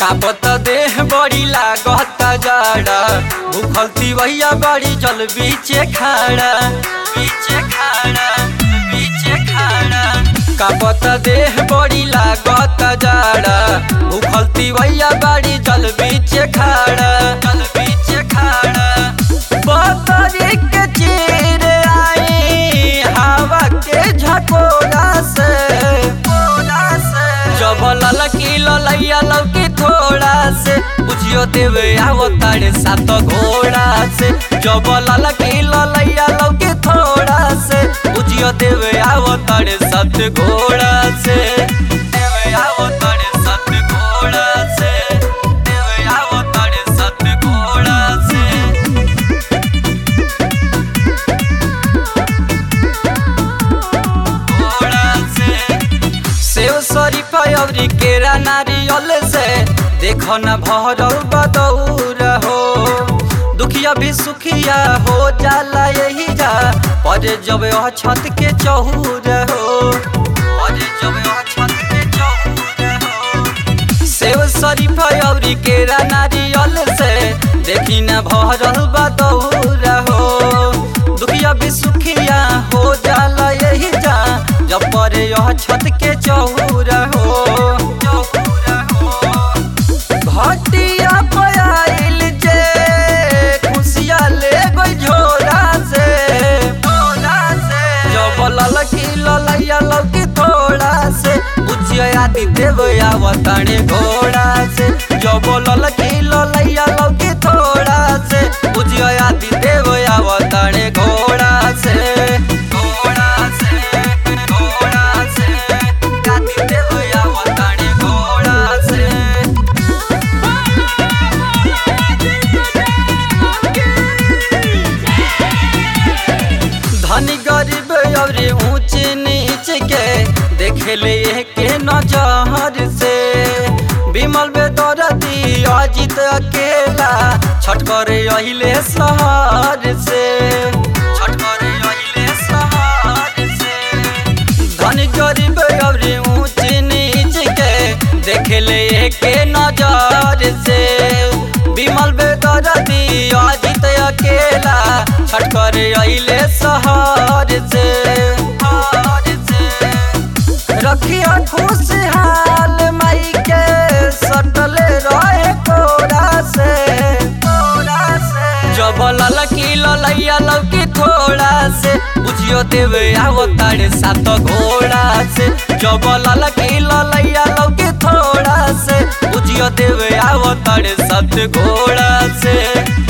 कापत देह बड़ी लागत जाड़ा भूखल तिवैया बड़ी जल बीचे खाड़ा बीचे खाड़ा बीचे खाड़ा कापत देह बड़ी लागत जाड़ा भूखल तिवैया बड़ी जल बीचे खाड़ा जल बीचे खाड़ा बतरी के चीर आई हवा के झकोरा से जब ललकी ललैया लौकी थोड़ा से बुझियो देवे आवो तारे सात घोड़ा से जब ललकी ललैया लौकी थोड़ा से बुझियो देवे आवो तारे सात घोड़ा से देवे आवो तारे सात घोड़ा से देवे आवो तारे सात घोड़ा से घोड़ा से सेव शरीफा अवरी केरा नारियल से देखो न भरल बदौर हो दुखिया भी सुखिया हो जाला यही जा पर जब यह छत के चहूर हो पर जब यह छत के चहूर हो सेव शरीफा अवरी केरा नारियल से देखी न भरल बदौर हो दुखिया भी सुखिया हो जाला यही जा जब पर यह छत के चहूर हो घटिया पयाइल जे खुशिया ले गई झोरा से जब ललकी ललैया लौकी थोड़ा से बुझिया आदि देव आवताने घोड़ा से जब ललकी ललैया लौकी थोड़ा से बुझिया आदि देव आवताने घोड़ा से घोड़ा से घोड़ा से आदि देव आवताने घोड़ा से धनी गरीब और ऊंच नीच के देखे ले के नजर से विमल बेदरती अजित अकेला छठ करे अहिले शहर से छठ करे अहिले शहर से धनी गरीब और ऊंच नीच के देखे ले के नजर से विमल बेदरती अजित अकेला छठ करे अहिले शहर से रखिया खुशहाल माई के सटले रहे कोरा से जब ललकी ललैया लौकी थोड़ा से बुझियो देवे आवो तारे सात घोड़ा से जब ललकी ललैया लौकी थोड़ा से बुझियो देवे आवो तारे सात घोड़ा से